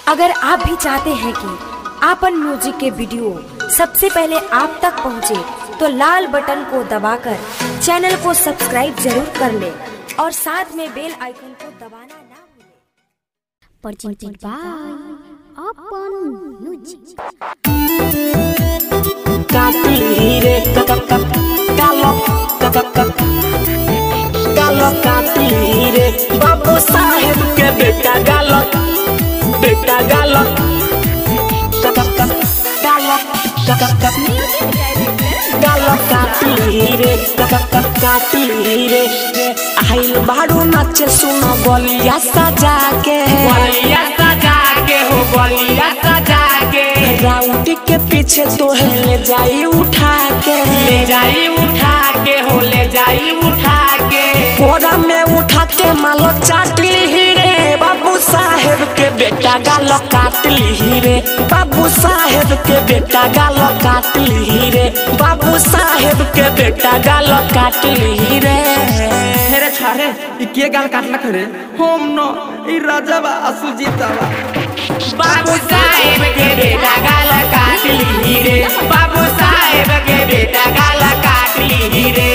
अगर आप भी चाहते हैं कि आपन म्यूजिक के वीडियो सबसे पहले आप तक पहुंचे, तो लाल बटन को दबाकर चैनल को सब्सक्राइब जरूर कर ले और साथ में बेल आइकन को दबाना ना भूलें। presented by Open Music. काटी रे कक कक कालो कक कक कालो काटी रे बाबू साहेब के बेटा गालो बेटा गालो कक कक कालो कक कक गालो काटी रे कक कक काटी रे आइल बाड़ू नाचे सुनो गोलिया सजा के बलिया सजा के हो बलिया सजा के राउटी के पीछे तो ले जाई उठा के ले जाई उठा के हो ले जाई उठा के कोरा में उठा के मालो चाटली ही रे बाबू साहेब के बेटा गालो काटली ही रे बाबू साहेब के बेटा गालो काटली ही रे बाबू साहेब के बेटा गालो काटली ही रे हेरे छारे ई के गाल काटला खरे होम न ई राजा बा असु जीता बा बाबू साहेब के बेटा गाल काटली रे बाबू साहेब के बेटा गाल काटली रे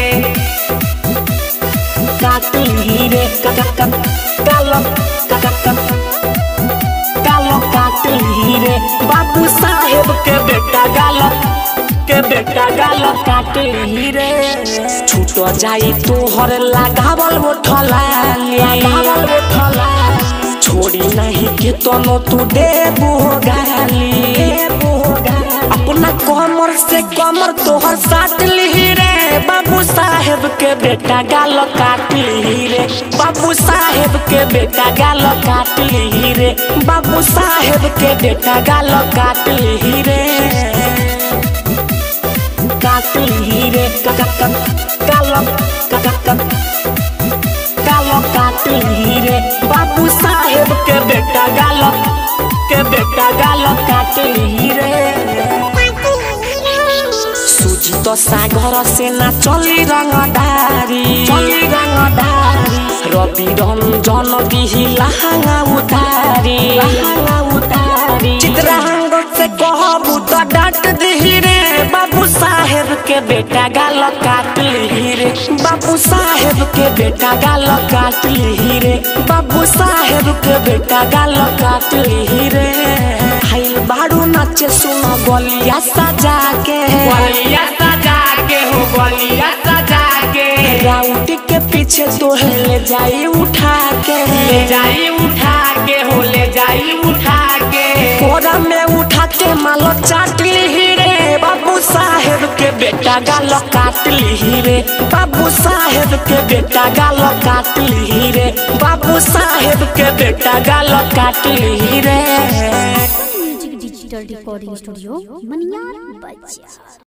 काटली ही रे कक कक गालो कक कक गालो काटली ही रे बाबू साहेब के बेटा गालो के बेटा गालो काटली रे छूट जाई तोहर लगावल उठला लगावल उठला छोड़ी नहीं के तनो तू देबू गाली देबू गाली अपना कमर से कमर तोहर साट ली रे बाबू साहेब के बेटा गाल काट ली रे बाबू साहेब के बेटा गाल काट ली रे बाबू साहेब के बेटा गाल काट ली रे काट ली रे कक कक गाल कक कक गालो काटली रे बाबू साहेब के बेटा गालो के बेटा गालो काटली रे सूजी तो सागर से ना चली रंगदारी चली रंगदारी रवि रंजन दिही लहंगा उतारी लहंगा उतारी चित्रांग से कहबू तो डांट दिही रे बाबू साहेब के बेटा गाल काटली रे बाबू साहेब के बेटा गाल काटली रे बाबू साहेब के बेटा गाल काटली रे हाइल बाड़ू नाचे सुनो गोलिया सजा के बलिया सजा के हो बलिया सजा के राउट के पीछे तो ले जाई उठा के ले जाई उठा के हो ले जाई उठा के कोरा में उठा के मालो चाटली ही रे बाबू साहेब के बेटा गालो काटली ही रे बाबू साहेब के बेटा गालो काटली ही रे बाबू साहेब के बेटा गालो काटली ही रे Music Digital Recording Studio, Maniar Bacha.